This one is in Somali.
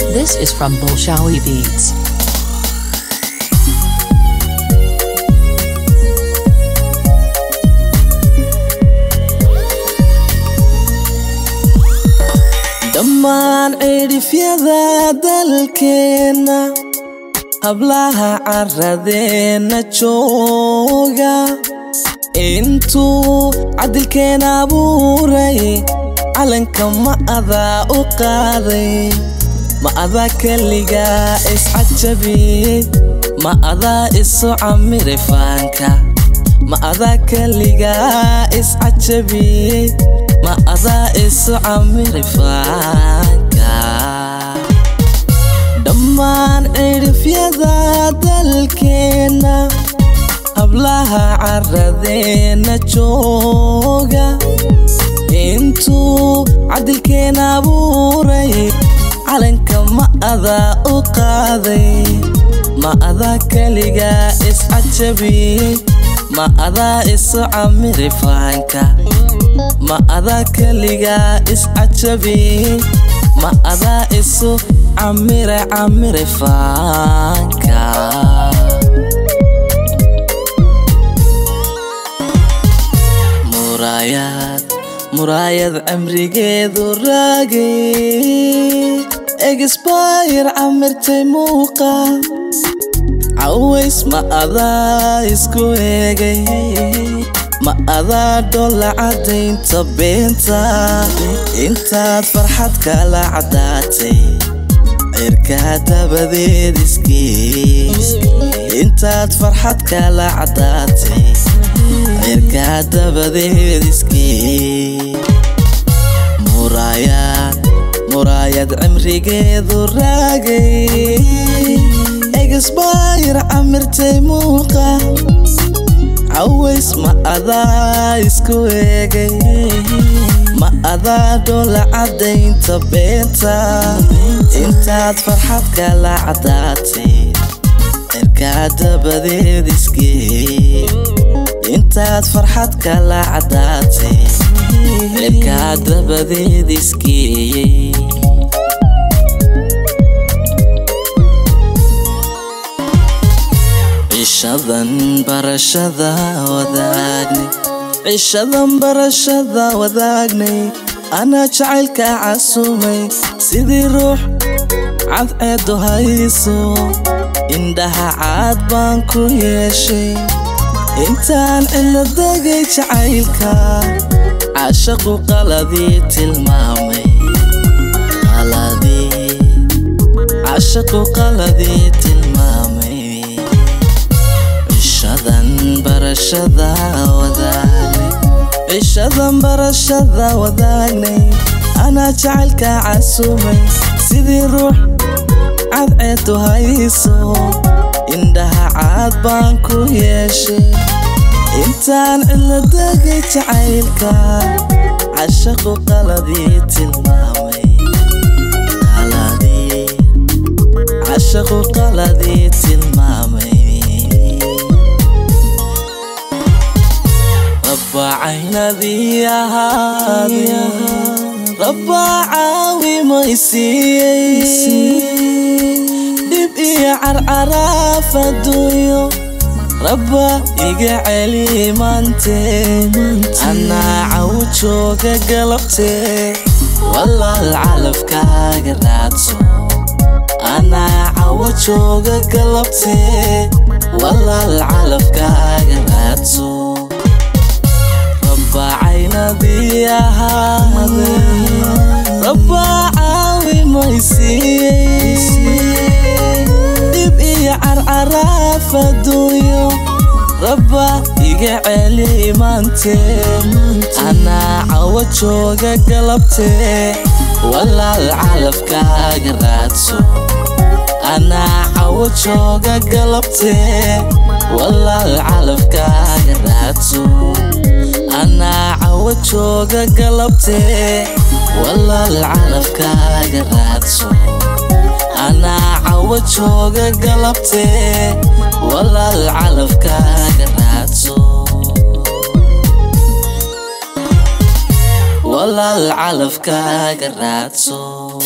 This is from Bolshawi Beats. dhammaan cidhifyada dalkeenna hablaha caradeenna jooga intuu cadilkeen abuuray calanka ma adaa u qaaday ma adaa keligaa iscajabiyey ma adaa isu camiri faanka ma adaa keligaa iscajabiyey ma adaa isu camiri faanka dhammaan cidhifyada dalkeenna hablaha caradeenna jooga intuu cadilkeen abuuray calanka ma adaa u qaaday ma adaa keligaa iscajabiyey ma adaa isu camiri faanka ma adaa keligaa iscajabiyey ma adaa isu camire camire faanka muraayad muraayad cimrigeedu raagay egisbayr camirtay muuqa caways ma adaa isku eegay ma adaa dholla cadaynta beenta intaad farxad kala caddaatay cirkaa dabadeed iskiis intaad farxad kala caddaatay cirkaa dabadeed iskii muraayad muraayad cimrigeedu raagay egisbayr camirtay muuqa caways ma adaa isku eegay ma adaa dholla cadaynta beenta intaad farxad kala caddaatay cirkaa dabadeed iskii intaad farxad kala caddaatay cirkaa dabadeed iskii cishadan barashada wadaagnay cishadan barashada wadaagnay anaa jacaylka casumay sidii ruux cadceedu hayso indhaha caad baan ku yeeshay intaan cilo degay jacaylka cashaqu qaladii tilmaamay cashaqu qaladii tilmaamay cishadan barashada wadaagnay cishadan barashada wadaagnay anaa jacaylka casumay sidii ruux cadceedu hayso indhaha caad baan ku yeeshay intaan cilo degay jacaylka cashaqu qaladii tilmaamay cashaqu qaladii tilmaamay rabba caynadii ahaade rabba caawi maysiiyey dhib iyo carcaraaf adduunyo rabba iga celi maantee anaa caw jooga galabtee walaal calafkaaga raadso anaa cawo jooga galabtee walaal calafkaaga raadso rabba caynadii ahaade rabba caawi maysiiyey dhib iyo carcaraaf adduunyo rabba iga celi maantee anaa cawo jooga galabtee walaal calafkaaga raadso anaa cawo jooga galabtee walaal calafkaaga raadso anaa cawo jooga galabtee walaal calafkaaga raadso anaa cawo jooga galabtee walaal calafkaaga raadso walaal calafkaaga raadso